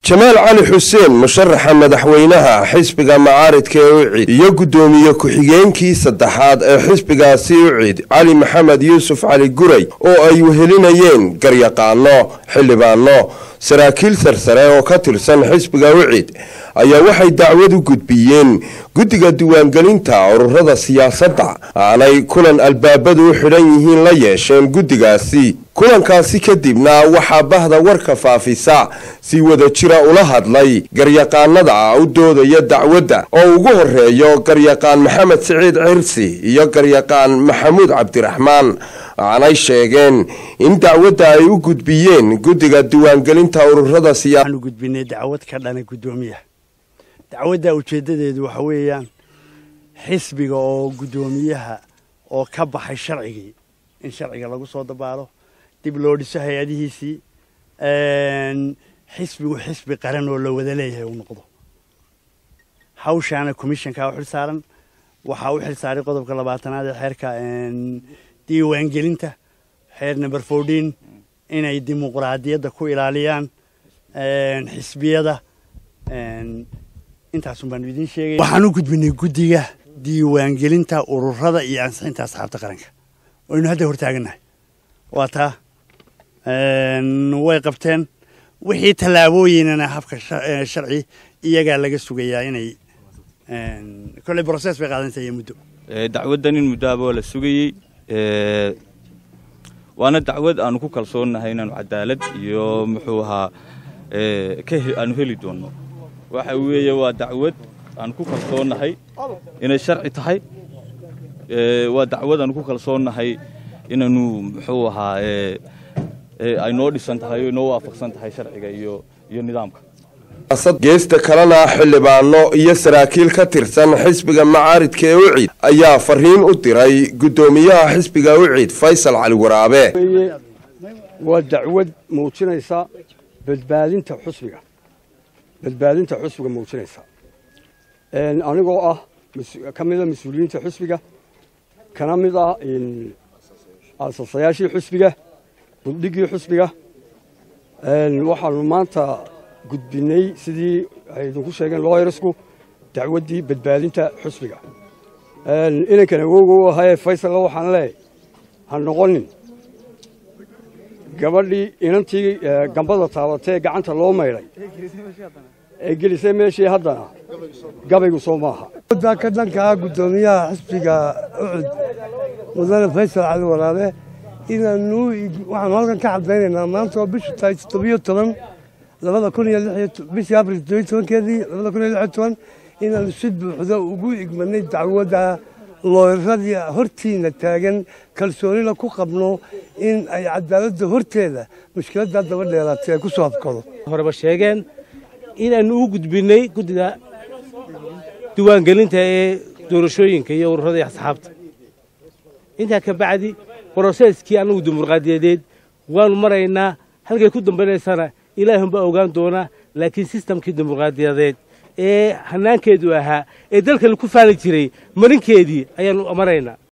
jamaal cali xuseen musharaxa madaxweynaha xisbiga macaaridka ee ucid iyo guddoomiye ku-xigeenkii saddexaad ee xisbigaasi ucid cali maxamed yuusuf cali guray oo ay wehelinayeen garyaqaano xildhibaano saraakiil sarsare oo ka tirsan xisbiga ucid ayaa waxay dacwad u gudbiyeen guddiga diiwaangelinta ururada siyaasadda aanay kulan albaabadu u xidhan yihiin la yeesheen guddigaasi kulankaasi kadibna waxaa bahda warka faafisa si wada jira ula hadlay garyaqaanada u doodaya dacwadda oo ugu horeeyo garyaqaan maxamed siciid cirsi iyo garyaqaan maxamuud cabdiraxmaan waxaanay sheegeen in dacwadda ay u gudbiyeen guddiga diiwaangelinta ururada waxaanu gudbinay dacwad ka dhana guddoomiyaha dacwadda ujeeddadeedu waxa weeyaan xisbiga oo guddoomiyaha oo ka baxay sharcigii in sharciga lagu soo dabaalo dib loo dhiso hay-adihiisii xisbigu xisbi qaran oo la wada leeyahay uu noqdo hawshaana commissionka u xil saaran waxaa u xil saaray qodobka labaatanaad ee xeerka diiwaangelinta xeer number fourteen inay dimuqraadiyadda ku ilaaliyaan xisbiyada intaasun baanu idiin sheegay waxaan u gudbinay guddiga diiwaangelinta ururada iyo ansixinta asxaabta qaranka waynu hadda hortaagannahay waa taa way qabteen wixii tallaabooyinana habka sharci iyagaa laga sugayaa inay kolley brocess bay qaadanaysaa iyo muddo dacwaddan in muddoaba la sugayey waana dacwad aanu ku kalsoonnahay inaanu cadaalad iyo muxuu ahaa aanu heli doonno waxa weeye waa dacwad aanu ku kalsoonnahay inay sharci tahay waa dacwad aanu ku kalsoonnahay inaynu muxuu ahaa ay noo dhisan tahay o inoo waafaqsan tahay sharciga iyo iyo nidaamka geesta kalena xildhibaano iyo saraakiil ka tirsan xisbiga macaaridka ee ucid ayaa fariin u diray guddoomiyaha xisbiga ucid faysal cali waraabe waa dacwad muujinaysa badbaadinta xusbiga badbaadinta xusbiga muujinaysa anigoo ah ka mida mas-uuliyiinta xusbiga kana mid ah aasasayaashii xusbiga buddhigii xusbiga waxaanu maanta gudbinay sidii ay idinku sheegeen looyarasku dacwaddii badbaadinta xusbiga inankan awowga u ahayee faysalla waxaan leeyahay ha noqonin gabadhii inantii gambada taabatee gacanta loo maydhay ee gelisay meeshii haddana gabaygu soo maaha daa ka dhankaa guddoomiyaha xisbiga ucud mudane faysal cali waraabe inaanu waxaanu halkan ka cadaynaynaa maanta oo bishu tahay toddobiyo toban labada kun iyo bishii abril toddobiyo tobankeedii labada kun iyo lix iyo toban inaanu si buuxda ugu igmanay dacwadda looyaradii hortiina taagan kalsoonina ku qabno in ay cadaaladda horteeda mushkiladdaa daba dheeraatay ay ku soo habkado horeba sheegeen inaanu u gudbinay guddiga diiwaangelinta ee doorashooyinka iyo ururada iyo asxaabta intaa ka bacdi broseskii annagu dimuqraadiyadeed waanu maraynaa halkay ku dambaynaysana ilaahunbaa ogaan doonaa laakiin sistamkii dimuqraadiyadeed ee hanaankeedu ahaa ee dalka laku faali jiray marinkeedii ayaanu maraynaa